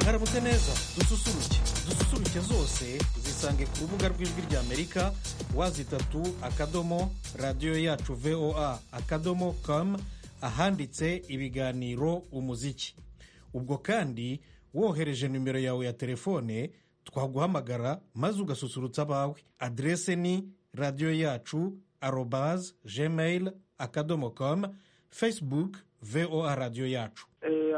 karamutse neza dususuruke dususuruke zose zisange ku rubuga rw'ijwi ry'amerika wazitatu akadomo radiyo yacu voa akadomo kamu ahanditse ibiganiro umuziki ubwo kandi wohereje nimero yawe ya telefone twaguhamagara maze ugasusurutsa abawe aderese ni radiyo yacu arobaze gmail akadomo kamu fesibuke voa radiyo yacu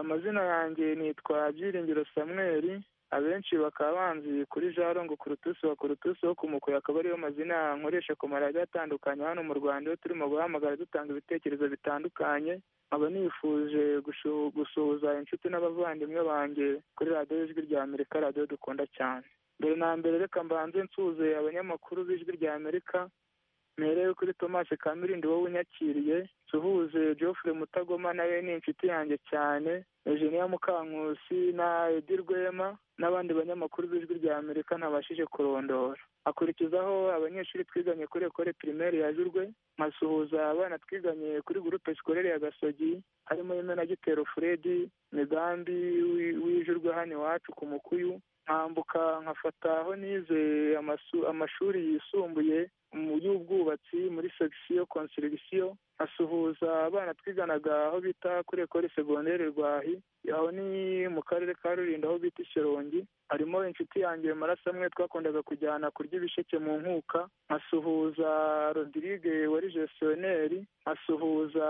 amazina yanjye nitwa byiringiro samweri abenshi bakaba banzi kuri jarongo kurutusi wa kurutusi wo kumukuye akaba ariyo mazina nkoresha ku maradiyo atandukanye hano mu rwanda iyo turimo guhamagara dutanga ibitekerezo bitandukanye nkaba nifuje gusuhuza inshuti n'abavandimwe banjye kuri radiyo y'ijwi rya amerika radiyo dukunda cyane mbere na mbere reka mbanze nsuze abanyamakuru b'ijwi rya amerika mpereye kuri tomasi kamirindi wowe unyakiriye suhuze geoffrey mutagoma nawe ni inshuti yanjye cyane eugenia mukankusi na edi rwema n'abandi banyamakuru b'ijwi rya amerika ntabashije kurondora akurikizaho abanyeshuri twiganye kuri ekore pirimeri ya jurwe nkasuhuza abana twiganye kuri gurupe sikorere ya gasogi harimo imenagitero furedi migambi wijurwe hano iwacu ku mukuyu nkambuka nkafataho nize amashuri yisumbuye mu y'ubwubatsi muri segisiyo konsirigisiyo asuhuza abana twiganaga aho bita kuri ekore segonderi rwahi aho ni mu karere ka rulindo aho bita ishyorongi harimo inshuti yanjye maraso amwe twakundaga kujyana kurya ibisheke mu nkuka nkasuhuza rodirige wari gestioneri nkasuhuza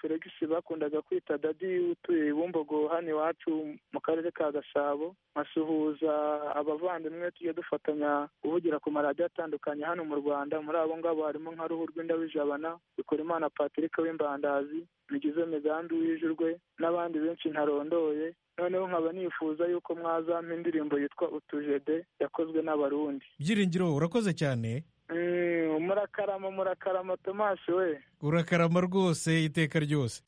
felix bakundaga kwita dadi utuye bumbogo hano iwacu mu karere ka gasabo nkasuhuza abavandimwe tujya dufatanya kuvugira ku maradiyo atandukanye hano mu rwanda muri abo ngabo harimo nka ruhu rw'indabijabana bikorimana patrick w'imbandazi bigize migambi wijurwe n'abandi benshi ntarondoye noneho nkaba nifuza yuko mwazampa indirimbo yitwa utujede yakozwe n'abarundi byiringiro urakoze cyane murakarama murakarama tomasi we urakarama rwose iteka ryose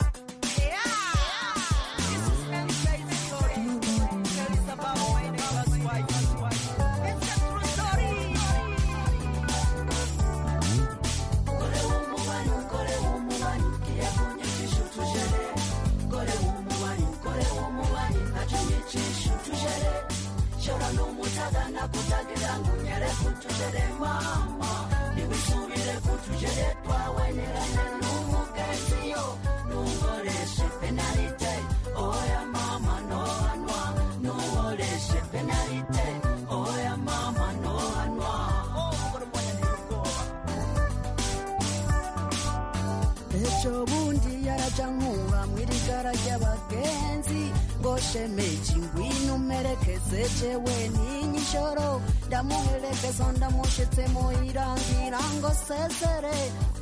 ejo bundi yarajya nkura mu irigara ry'abagenzi ngo shemeje ingwino umerekeze jewe n'inyi ijoro ndamuherekeza ndamushitse mu irangira ngo sezere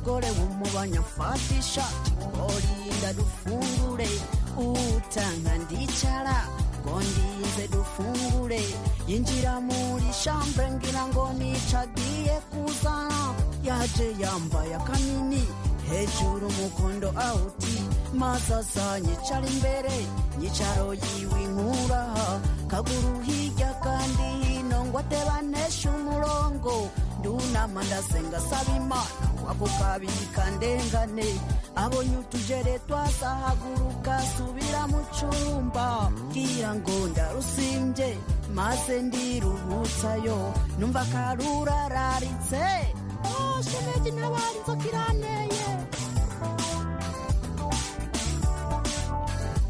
gore wumubanyafatisha orinda dufungure utanga ndicara ngo ndinze dufungure yinjira muri shambre ngira ngo nicagiye kuzana yaje yambaye akanini hejuru umukondo awuti masasa nyicara imbere nyicaro yiwe inkuraha kaguru hirya kandi hino ngo atebaneshe umurongo ndunama ndasenga saba imana wako kabika ndengane abonye utujere twazahaguruka subira mu cumba mbwira ngo ndarusimbye maze ndiruhutsayo numva karurararitse shemeji ntabari inzoka iranteye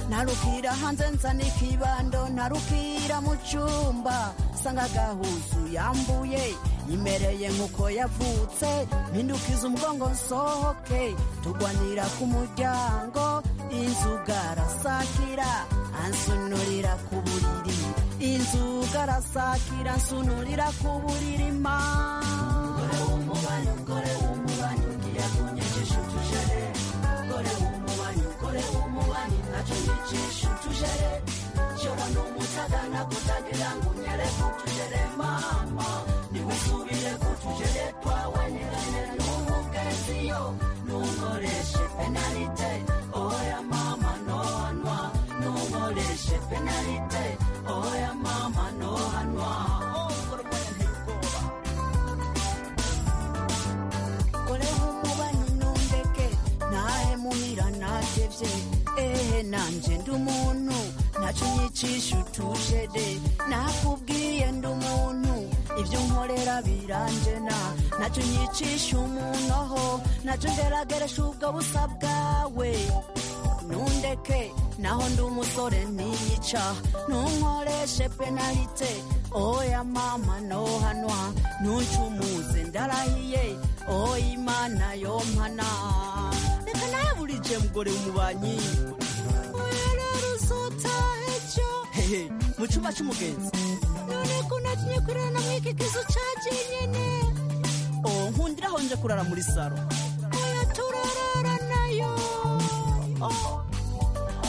narukira hanze nzana ikibando narukira mu cyumba nsanga agahuzu yambuye yimereye nk'uko yavutse mpindukiza umugongo nsohoke tugwanira ku muryango inzuga arasakira ansunurira ku buriri inzuga arasakira ansunurira ku buriri maa nanjye ndi umuntu ntacyo unyicisha utuje de nakubwiye ndi umuntu ibyo unkorera biranjena ntacyo unyicisha umuntu aho ntacyo ngerageresha ubwo busa bwawe nundeke naho ndi umusore ntiyica ntunkoreshe penalite oya mama nohanwa ntuncumuze ndarahiye oya imana yompana reka nawe burije mugore w'umubanyi werera uzotaha ejo hehe mu cyumba cy'umugenzi none ko natinye kurara na mwiki kizu cyagiye nyine oh nkundira aho nje kurara muri saro oya turarara nayo oh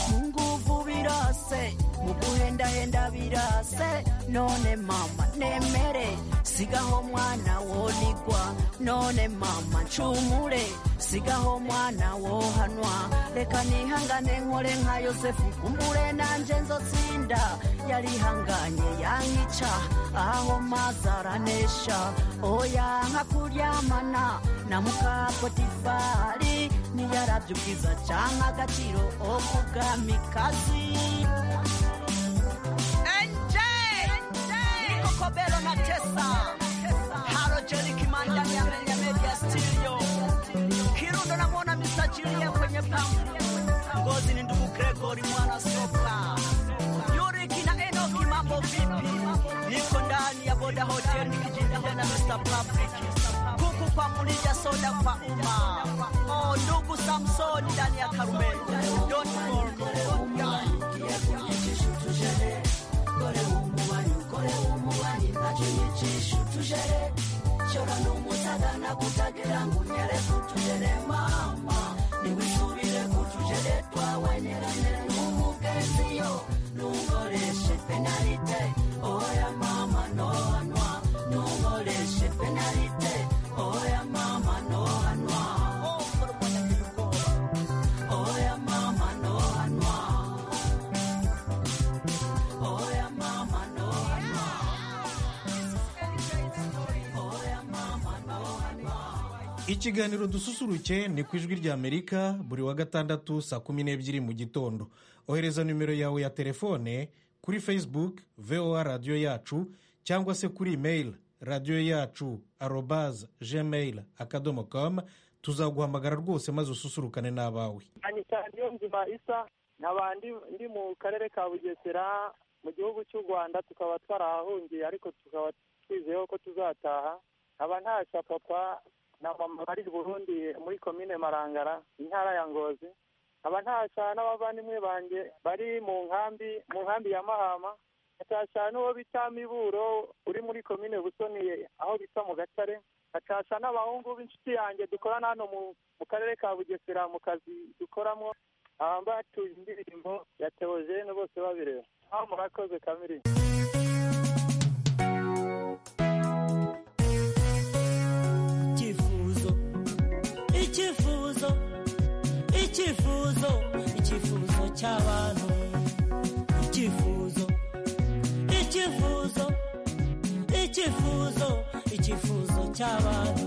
mu nguvu birase mu guhendahenda birase none mama nemere sigaho mwana wonigwa none mama ncumure sigaho mwana wohanwa reka nihangane nkore nka yosefu kumbure nanje nzotsinda yarihanganye yankica aho mazi aranesha oya nka kuryamana na mukapotifari niyarabye ubwiza canke agaciro okubwamikazi Kokobero na Tesa Haro Jerry Kimanda Nyamenya Media Studio Kirundo na Mona Mr. Julia kwenye pampu Ngozi ni ndugu Gregory mwana Sopa Yuriki na Enoki mambo vipi Niko ndani ya Boda Hotel nikijinda na Mr. Public Kuku pamoja soda kwa umma Oh ndugu Samson ndani ya Karume Don't ikiganiro dususuruke ni ku ijwi ry'amerika buri wa gatandatu saa kumi n'ebyiri mu gitondo ohereza nimero yawe ya telefone kuri facebook voa radiyo yacu cyangwa se kuri imeyili radiyo yacu arobaze gmail akadomo kamu tuzaguhamagara rwose maze ususurukane n'abawe cyane cyane iyo nzima isa nkaba ndi- ndi mu karere ka bugesera mu gihugu cy'u rwanda tukaba twarahahungiye ariko tukaba twizeyeho ko tuzataha nkaba ntashya papa na mama bari i burundi muri komine marangara intara ya ngozi nkaba ntashya n'abavandimwe banjye bari mu nkambi mu nkambi ya mahama nkashya n'uwo bita miburo uri muri komine busoni aho bita mu gatare nkashya n'abahungu b'inshuti yanjye dukorana hano mu- mu karere ka bugesera mu kazi dukoramo aha batuye indirimbo ya teogene bose babireba aho murakoze kamiri icyifuzo icyifuzo icyifuzo icyifuzo cy'abantu icyifuzo icyifuzo icyifuzo icyifuzo cy'abantu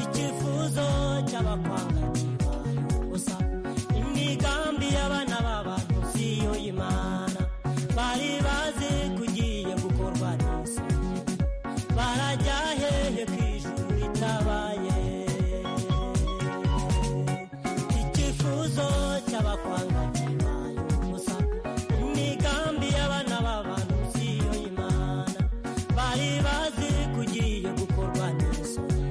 icyifuzo cy'abakwanga kibaye ubusa imigambi y'abana b'abantu si yo y'imana bari bazi kugiye gukorwa n'isi barajya hehe ku ijuru ritabaye icyifuzo cy'abakwanga kibaye ubusa imigambi y'abana b'abantu si yo y'imana bari bazi kugiye gukorwa n'isoni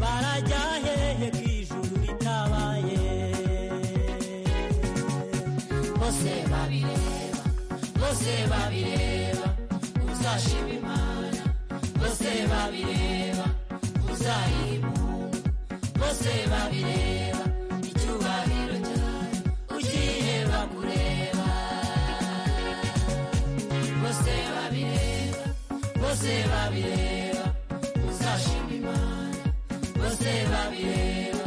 barajya hehe ku ijuru ritabaye bose babireba bose babireba uzashima imana bose babireba uzayimunga bose babireba icyubahiro cyawe ukireba kureba bose babireba bose babireba uzashima imana bose babireba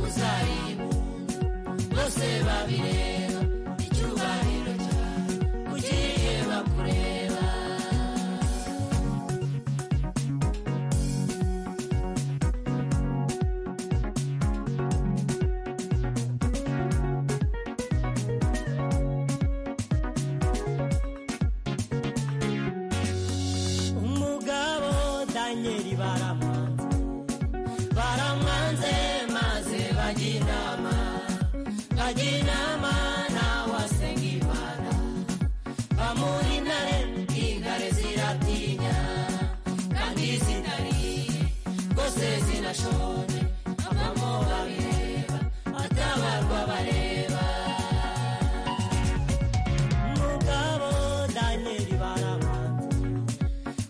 uzayimunga bose babireba icyubahiro cyawe ukireba kureba Majinama na wasengimana Pamuri nare ingare ziratinya Kandi zitari Gose zinashone Abamo bareba Atabarwa bareba Mugabo Danieli baramanze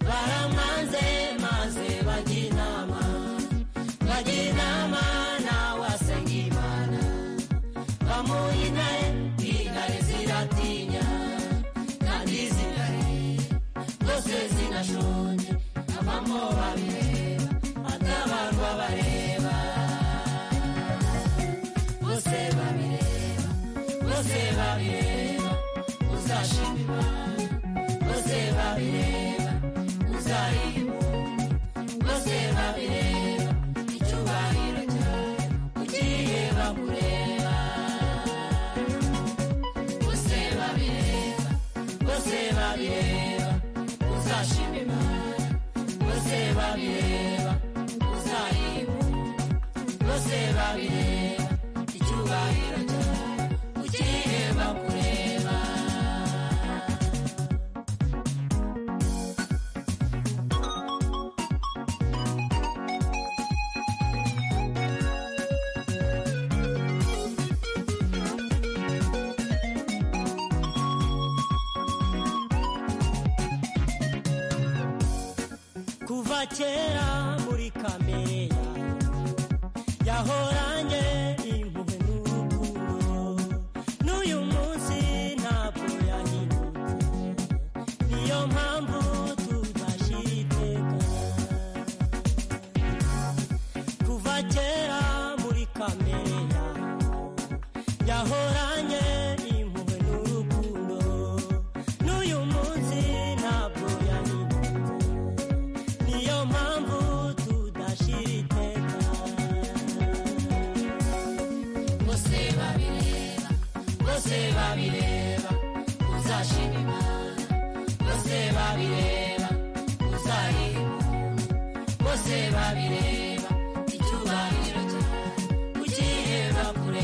Baramanze maze bajinama Bajinama na wasengimana pamoja naye ingare ziratinya kandi zingare zose zinashonje abamo babireba atabarwa bareba bose babireba bose babireba uzashima imana bose babireba uzaribu bose babireba icyubahiro cyawe ugiye bakureba bose babireba bose babireba uzashima imana bose babireba uzaribu bose babireba icyubahiro cyawe ugiye bakureba kuva kera muri kamere yawe yahoranye impuhwe n'urukundo n'uyu munsi ntabwo yahindutse niyo mpamvu tubashira iteka kuva kera muri kamere yawe yahoranye impuhwe n'urukundo n'uyu munsi ntabwo yahindutse niyo mpamvu tudashira iteka bose babireba bose babireba uzashima imana bose babireba uzarihunda bose babireba icyubahiro cyawe ugiye bakureba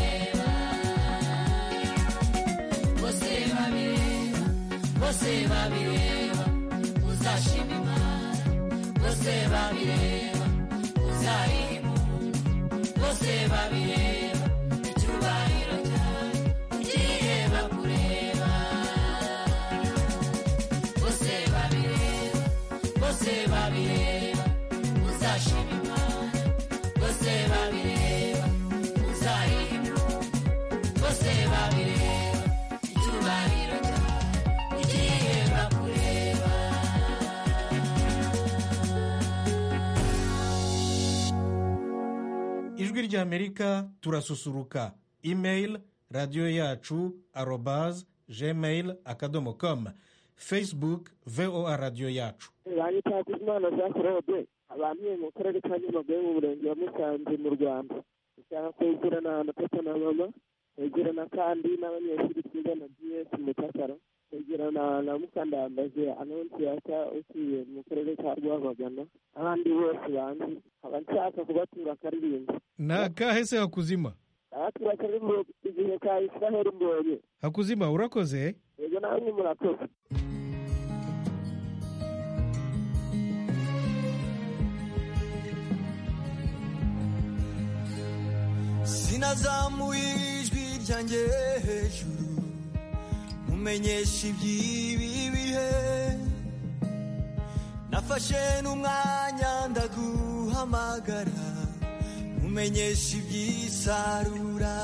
bose babireba bose babireba uzashima imana bose babireba uzayihimura bose babireba icyubahiro cyawe ugiye bakureba bose babireba bose babireba uzashima imana bose babireba uzayihimura bose babireba icyubahiro cyawe ugiye bakureba ijwi ry'amerika turasusuruka email radiyo yacu arobaze gmail akadomo komu facebook voa radiyo yacu banki cyakuzimana zakorode abamiye mu karere ka nyamagabe mu murenge wa musanze mu rwanda ushaka kwegerana na papa na mama kwegerana kandi n'abanyeshuri twiga na gs mutakara kwegerana na mukandambaje anonsiyata utuye mu karere ka rwamagana abandi bose banzi nkaba nshaka kubatura akaririmbo ni akahe se hakuzima abatura akaririmbo igihe ka israheli mbonye hakuzima urakoze yego namwe murakoze sinazamuye ijwi ryanjye hejuru mumenyesha iby'ibi bihe nafashe n'umwanya ndaguhamagara mumenyesha iby'isarura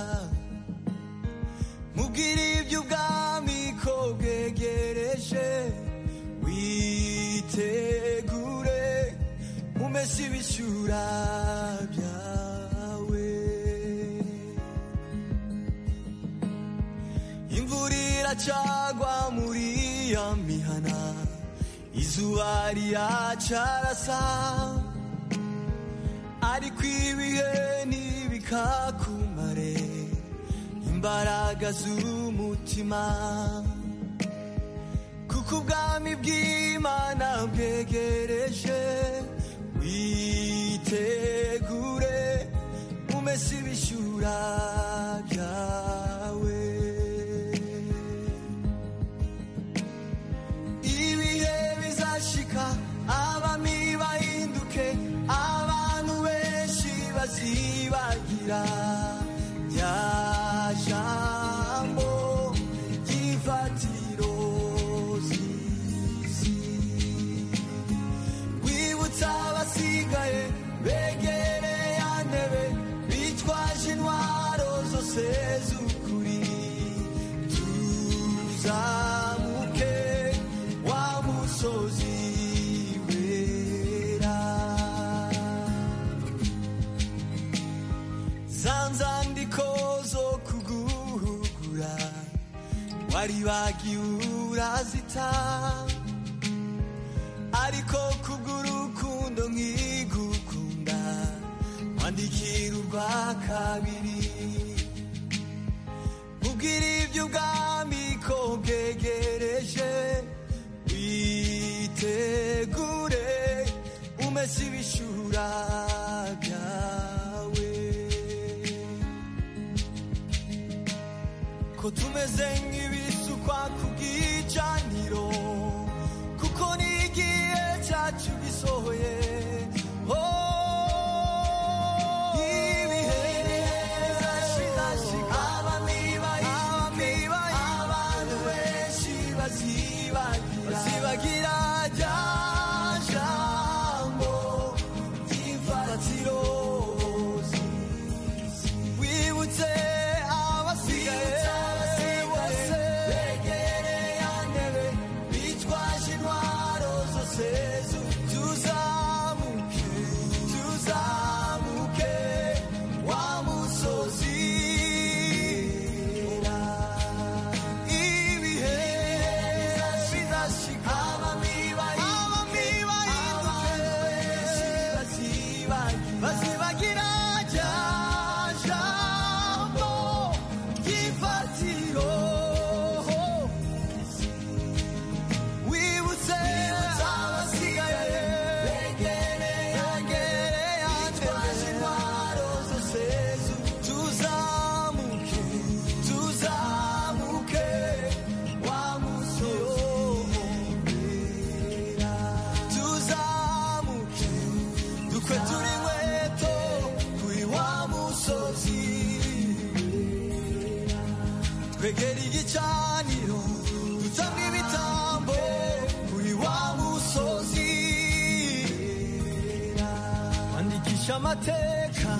mubwire iby'ubwami ko bwegereje witegure umese ibishyura byawe imvura iracagwa muri ya mihana izuba riracarasa ariko ibihe ntibikakumare imbaraga z'umutima kuko ubwami bw'imana bwegereje witegure umese ibishyura byawe uzamuke wa musozi wera za nzandiko zo kuguhugura wari wagiye urazita ariko kubw'urukundo nkigukunda wandikira urwa kabiri ubwira iby'ubwami ko bwegereje witegure umese ibishura byawe ko tumeze nk'ibisukwa ku bw'icaniro kuko n'igihe cyacu gisohoye Oh, ibihe bizashira, abamibaye, abantu benshi bazibagira, bazibagira rya jambo ry'imfatiro z'isi. Wibutse abasigaye bose begereye ya ntebe, bitwaje intwaro zose zu- tuzamuke, tuzamuke, wa musozi wera. Ibihe bizashika, abamibaye, abantu benshi bazibagira, bazibagira rya jambo ry'ifatiro. wibutse abasigaye begereye bitwaje intwaro zose tuzamuke tuzamuke wa musozi wera tuzamuke dukwe turi inkweto kuri wa musozi wera twegera igicaniro dutanga ibitambo kuri wa musozi andikisha amateka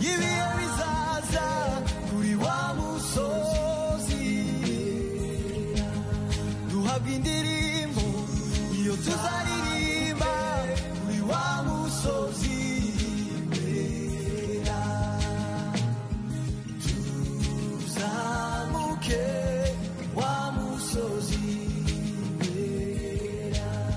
y'ibihe bizaza kuri wa musozi duhabwa indirimbo iyo tuzaririmba kuri wa musozi wera tuzamuke wa musozi wera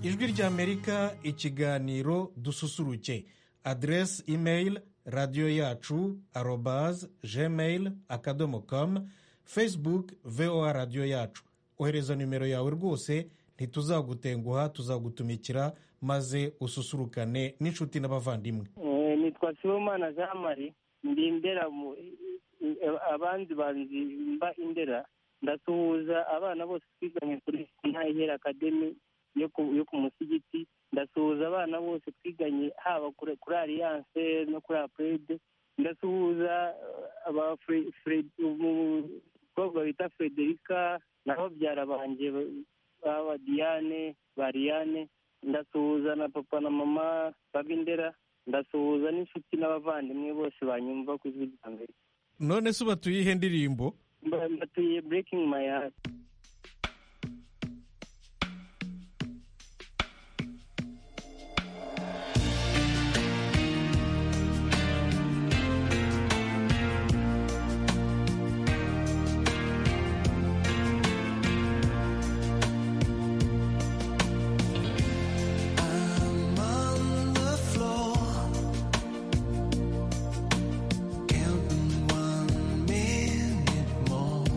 ijwi ry'amerika ikiganiro dususuruke aderesi imeyili radiyo yacu arobazi gmail akadomo kamu fesibuke voa radiyo yacu ohereza nimero yawe rwose ntituzagutenguha tuzagutumikira maze ususurukane n'inshuti n'abavandimwe Eh, nitwa sibomana jean marie ndi indera mu- eh, abandi banzi mba indera ndasuhuza abana bose twiganye kuri ntahera akademi yo ku- yo ku musigiti ndasuhuza abana bose twiganye haba kuri kuri alliance no kuri aprede ndasuhuza eh, aba Fre- Fred- umukobwa bita frederica na babyara banjye baba diane ba Liane. ndasuhuza na papa na mama babindera ndasuhuza n'inshuti n'abavandimwe bose banyumva ku ijwi rya mbere none se ubatuye ihe ndirimbo Mba- mbatuye breaking my heart I'm on the floor, counting one minute more.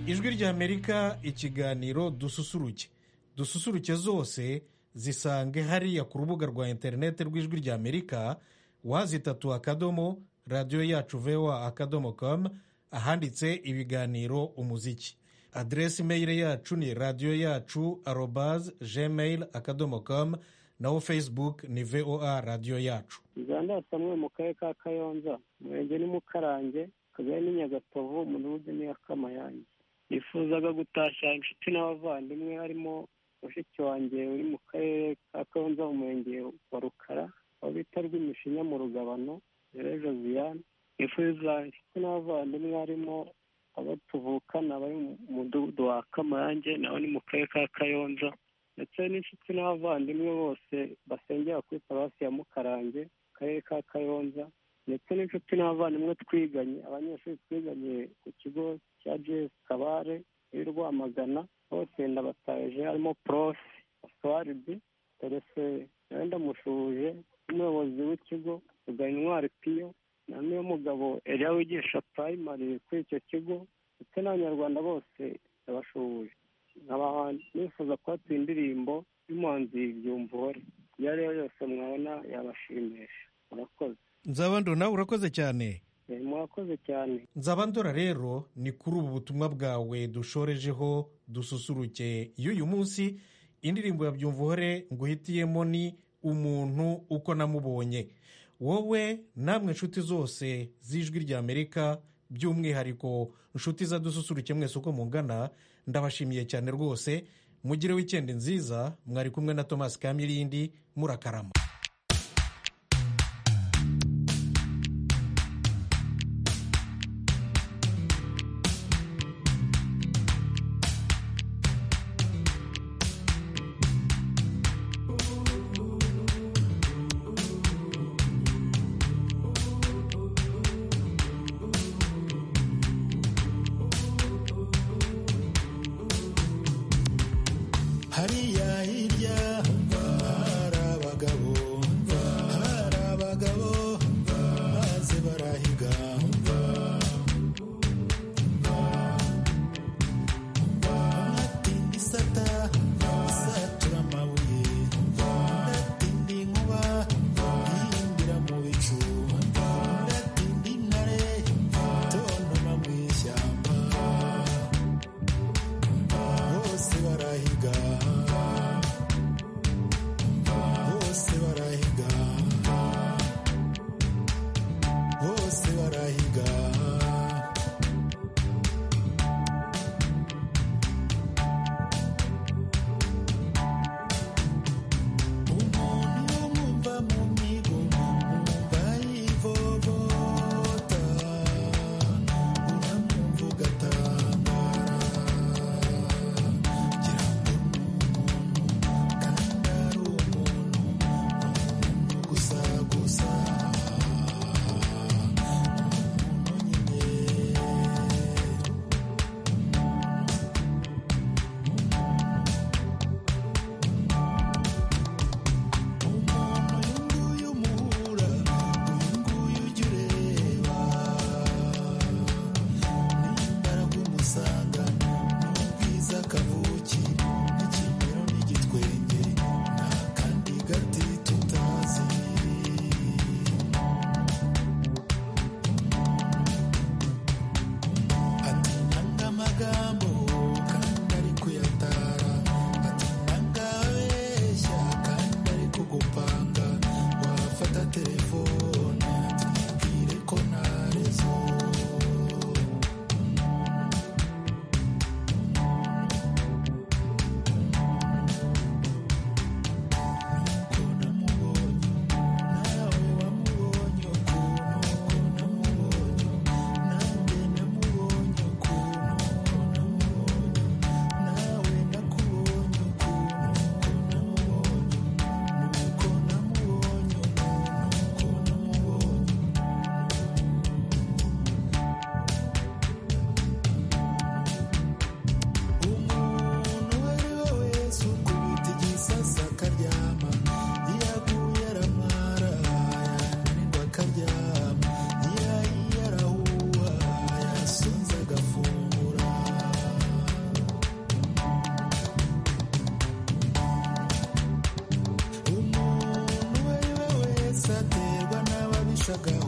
ijwi ry'amerika ikiganiro dususuruke dususuruke zose zisange hariya ku rubuga rwa interineti rw'ijwi ry'amerika wazitatu akadomo radiyo yacu vewa akadomo kamu ahanditse ibiganiro umuziki aderesi meyire yacu ni radiyo yacu arobaze gmail akadomo kamu naho fesibuke ni voa radiyo yacu uganda samwe mu karere ka kayonza umurenge ni mukarange akagari ni nyagatovu umudugudu ni akamayange nifuzaga gutashya inshuti n'abavandimwe harimo mushiki wanjye uri mu karere ka kayonza umurenge wa rukara aho bita rw'imishinya mu rugabano rero josiane nifuza inshuti n'abavandimwe harimo abo tuvukana bari mu mudugudu wa kamayange nabo ni mu karere ka kayonza ndetse n'inshuti n'abavandimwe bose basengera kuri paruwasi ya mukarange mu karere ka kayonza ndetse n'inshuti n'abavandimwe twiganye abanyeshuri twiganye ku kigo cya jesi kabare i rwamagana bose ndabataje harimo porofe aswaribi terese nawe ndamushuje n'umuyobozi w'ikigo tugana intwari piyo na niyo mugabo eriya wigisha purayimari kuri icyo kigo ndetse n'abanyarwanda bose ndabashuhuje nkaba nifuza kubatsa indirimbo y'umuhanzi byumvore iyo ari yo yose mwabona yabashimisha murakoze nzabandora nawe urakoze cyane Eh, murakoze cyane nzabandora rero ni kuri ubu butumwa bwawe dushorejeho dususuruke y'uyu munsi indirimbo ya byumvuhore nguhitiyemo ni umuntu uko namubonye wowe namwe nshuti zose z'ijwi ry'amerika by'umwihariko nshuti za dususuruke mwese uko mungana ndabashimiye cyane rwose mugire wikendi nziza mwari kumwe na tomasi kamirindi murakarama hariya hirya hari abagabo hari abagabo maze barahiga ntatinde isata isatura amabuye ntatinde inkuba ihimbira mu bicu ntatinde intare tontoma mu ishyamba bose barahiga umuyaga